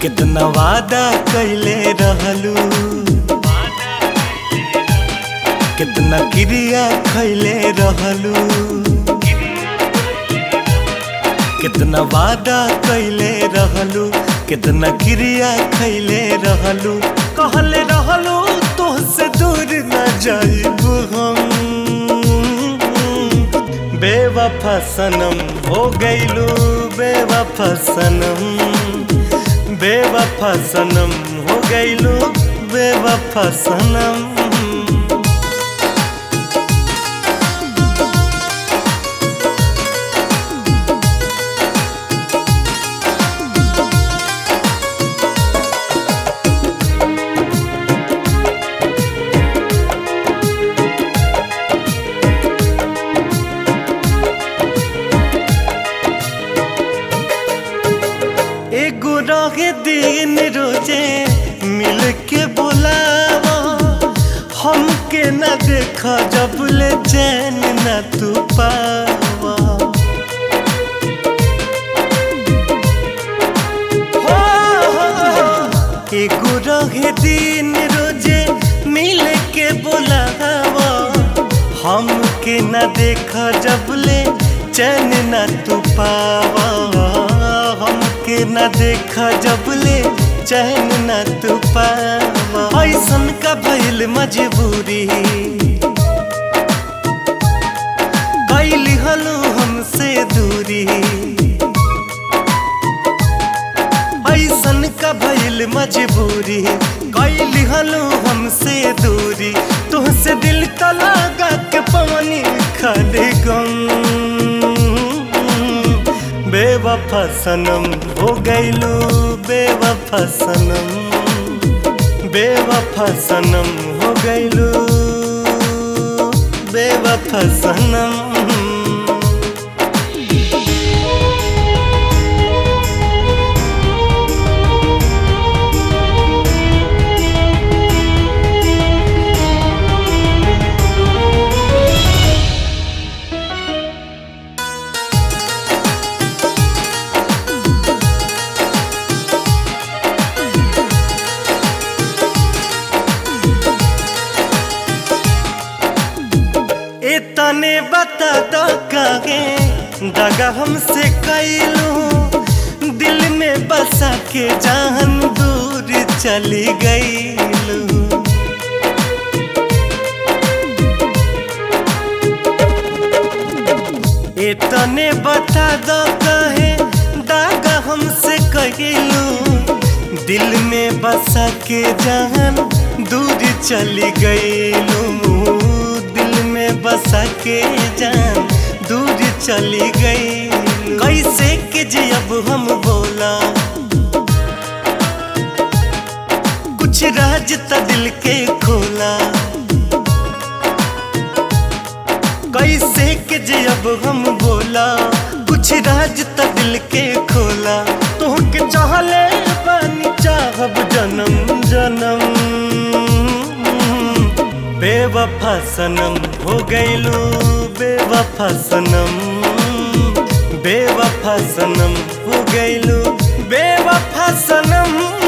कितना वादा कैले रहलू कितना क्रिया खैले रहलू कितना वादा कैले रहलू कितना क्रिया खैले रहलू कहले रहलू तोहसे दूर न जाइबू हम बेवफा सनम हो गईलू बेवफा सनम बेवफा सनम हो गईलू बेवफा सनम एगो रहे दिन रोजे मिल के बोलावा हमके न देखा जब ले चैन न तू पावा हो, हो, हो। एगो रहे दिन रोजे मिल के बोलावा हमके न देखा जब ले चैन न तू पावा हमके न देखा जब ले चैन न तू पावा ऐसन का भइल मजबूरी कैली हलू हमसे दूरी ऐसन का भइल मजबूरी कैली हलू हमसे दूरी तुहसे दिल का लगा के पवनी खाले गम बेवफा सनम हो गईलू बेवफा सनम बेवफा सनम हो गईलू बेवफा सनम इतने बता दो कागे दगा हमसे कैलू दिल में बसा के जान दूर चली गईलू इतने बता दो कहे दागा हमसे कैलू दिल में बसा के जान दूर चली गईलू दिल में बसा के जान दूर चली गई कैसे के जी अब हम बोला कुछ राज त दिल के खोला कैसे के जी अब हम बोला कुछ राज त दिल के खोला तो के चाहले पानी चाहब जन्म जन्म बेवफा सनम हो गईलू बेवफा सनम बेवफा सनम हो गईलू बेवफा सनम